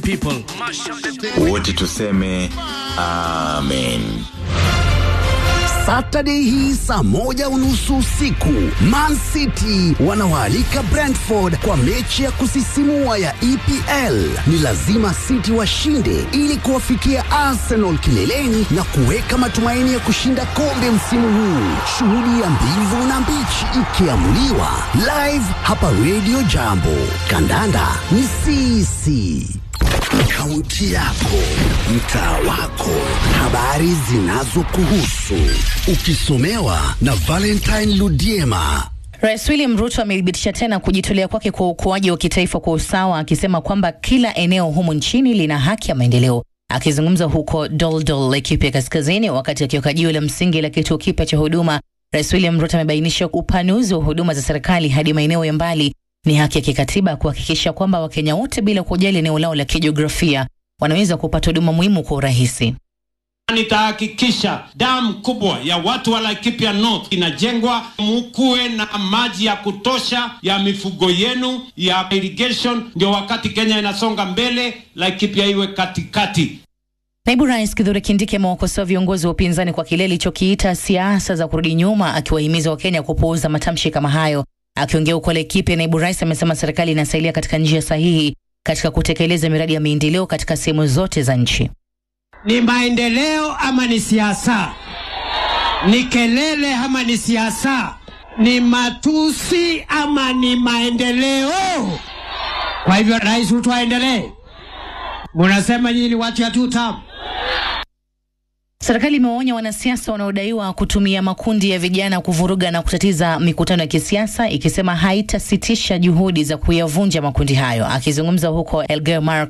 people. wote tuseme amen Saturday hii saa moja unusu usiku Man City wanawaalika Brentford kwa mechi ya kusisimua ya EPL. Ni lazima City washinde ili kuwafikia Arsenal kileleni na kuweka matumaini ya kushinda kombe msimu huu. Shughuli ya mbivu na mbichi ikiamuliwa live hapa Radio Jambo. Kandanda ni sisi. Kaunti yako, mtaa wako, habari zinazokuhusu, ukisomewa na Valentine Ludiema. Rais William Ruto amethibitisha tena kujitolea kwake kwa ukuaji wa kitaifa kwa usawa, akisema kwamba kila eneo humu nchini lina haki ya maendeleo. Akizungumza huko Doldol, Laikipia Kaskazini, wakati akiweka jiwe la msingi la kituo kipya cha huduma, Rais William Ruto amebainisha upanuzi wa huduma za serikali hadi maeneo ya mbali ni haki ya kikatiba kuhakikisha kwamba Wakenya wote bila kujali eneo lao la kijiografia wanaweza kupata huduma muhimu kwa urahisi. Nitahakikisha damu kubwa ya watu wa Laikipia North inajengwa, mukuwe na maji ya kutosha ya mifugo yenu ya irrigation, ndio wakati Kenya inasonga mbele, Laikipia iwe katikati. Naibu Rais Kithure Kindiki amewakosoa viongozi wa upinzani kwa kile alichokiita siasa za kurudi nyuma, akiwahimiza Wakenya kupuuza matamshi kama hayo. Akiongea huko Laikipia, naibu rais amesema serikali inasailia katika njia sahihi katika kutekeleza miradi ya maendeleo katika sehemu zote za nchi. Ni maendeleo ama ni siasa? Ni kelele ama ni siasa? Ni matusi ama ni maendeleo? Kwa hivyo Rais Ruto aendelee. Munasema nyinyi ni watu ya two term. Serikali imewaonya wanasiasa wanaodaiwa kutumia makundi ya vijana kuvuruga na kutatiza mikutano ya kisiasa, ikisema haitasitisha juhudi za kuyavunja makundi hayo. Akizungumza huko Elgeyo Marakwet